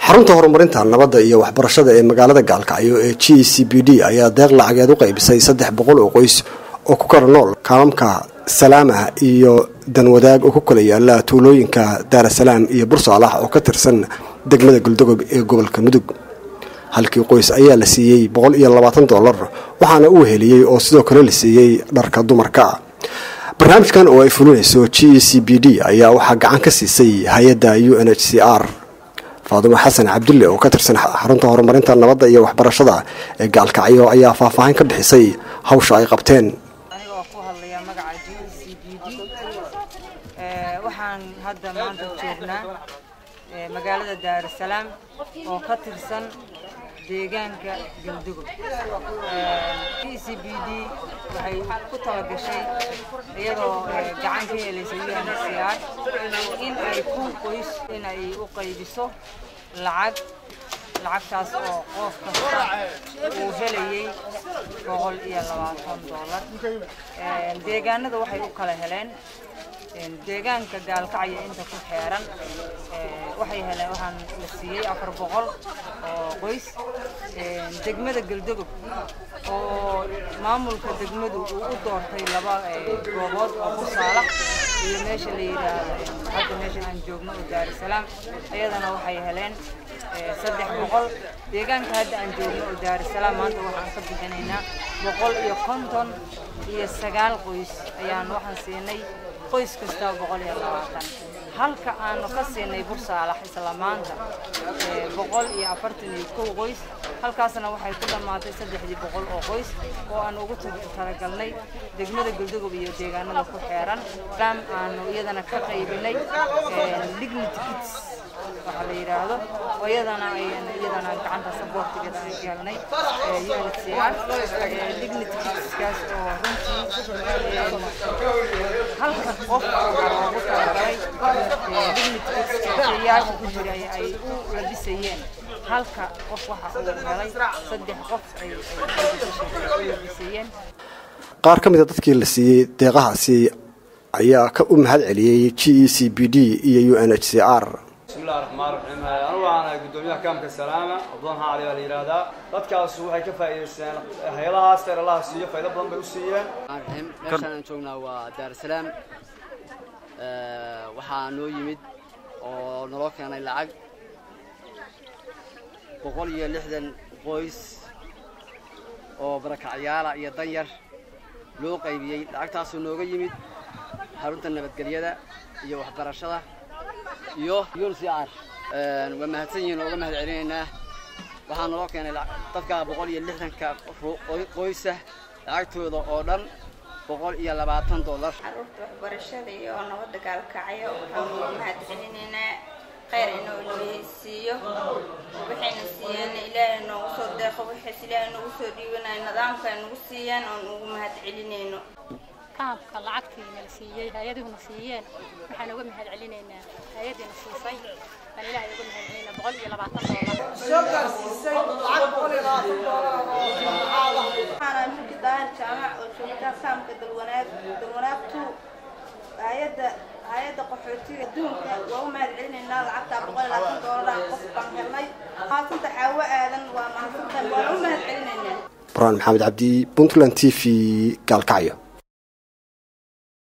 xarunta horumarinta nabadda iyo waxbarashada ee magaalada gaalkacyo ee g c b d ayaa deeq lacageed u qaybisay saddex boqol oo qoys oo ku kala nool kaalamka salaamah iyo danwadaag oo ku kala yaala tuulooyinka daarasalaam iyo bursaalax oo ka tirsan degmada galdogob ee gobolka mudug halkii qoys ayaa la siiyey boqol iyo labaatan dollar waxaana uu heliyey oo sidoo kale la siiyey dharka dumarka barnaamijkan oo ay fulinayso g c b d ayaa waxaa gacan ka siisay hay-adda u n h c r faadumo xasan cabdulle oo ka tirsan xarunta horumarinta nabadda iyo waxbarashada ee gaalkacyo ayaa faahfaahin ka bixisay hawsha ay qabteen anigoo ku hadlaya magaca g c b d waxaan hadda maanta joognaa magaalada daarusalaam oo ka tirsan deegaanka galdugob g c b d waxay ku talagashay iyadoo gacan ka helaysa u n c r in ay kun qoys in ay u qaybiso lacag lacagtaas oo qof kasta uu helayay boqol iyo labaatan dollar deegaanada waxay u kala heleen deegaanka gaalkacyo inta ku xeeran waxay heleen waxaan la siiyey afar boqol oo qoys degmada galdogob oo maamulka degmadu uu u doortay laba goobood oo busaalax iyo meesha la yidhaahdo hadda meesha aan joogno oo daarusalaam ayadana waxay heleen saddex boqol deegaanka hadda aan joogno oo daarusalaam maanta waxaan ka bixinaynaa boqol iyo konton iyo sagaal qoys ayaan waxaan siinay qoys kasta boqol iyo labaatan halka aanu ka siinay bursaalax isla maanta boqol iyo afartan iyo kow qoys halkaasna waxay ku dhammaatay saddexdii boqol oo qoys oo aan ugu talagalnay degmada galdogob iyo deegaanada ku xeeran ram aanu iyadana ka qaybinay dignity kits waxaa la yidhaahdo oo iyadana iyadana gacanta saboortigeeda aan galnay UNHCR dignity kitskaas oo runtii halka qof waxaa loogu talagalay dignity kitska yaasha ku jira ay u labisayeen halka qof waxa uu helay saddex qof ay u labisayeen qaar ka mid a dadkii la siiyey deeqahaasi ayaa ka u mahad celiyey g e c b d iyo u n h c r bismillahi raxmaan raxiim anigu waxaan ahay guddoomiyaha kaamka salaama abdoon cali baa la yidhaahdaa dadkaas waxay ka faa'iidaysteen hay-adahaas khayr allaha siiyo faydo badan bay u siiyeen raxiim meeshaan aan joognaa waa daarusalaam waxaa noo yimid oo naloo keenay lacag boqol iyo lixdan qoys oo barakacyaala iyo danyar loo qaybiyey lacagtaasoo nooga yimid xarunta nabadgelyada iyo waxbarashada iyo uncr waa mahadsan yihiin oo uga mahad celinaynaa waxaa naloo keenay dadka boqol iyo lixdanka qoysa lacagtooda oo dhan boqol iyo labaatan dollar caruurta waxbarashada iyo nabadda gaalkacyo waxaan uga mahad celinaynaa khayr inuu ilaahay siiyo waxayna siiyeen ilaahay noogu soo deeqo waxays ilaahay noogu soo dhiibanayo nidaamka ay nagu siiyeen oon ugu mahad celinayno kaamka lacagtiina la siiyey hay-aduhuna siiyeen waxaan uga mahad celinaynaa hay-adiina siisay baan ilaahay uga mahad celinaa boqol iyo labaatan doolar soo gaarsiisay lacag boqol iyo labaatan doolar oo waxaana mulki daahir jaamac oo joogta kaamka dalwanaag dalwanaag two hay-adda hay-adda qaxootiga adduunka waa u mahad celinaynaa lacagtaa boqol iyo labaatan doolar qof baan helnay mahadsanta xaawo aadan waa mahadsantahay waan u mahad celinaynaa burhaan maxamed cabdi puntland t v gaalkacyo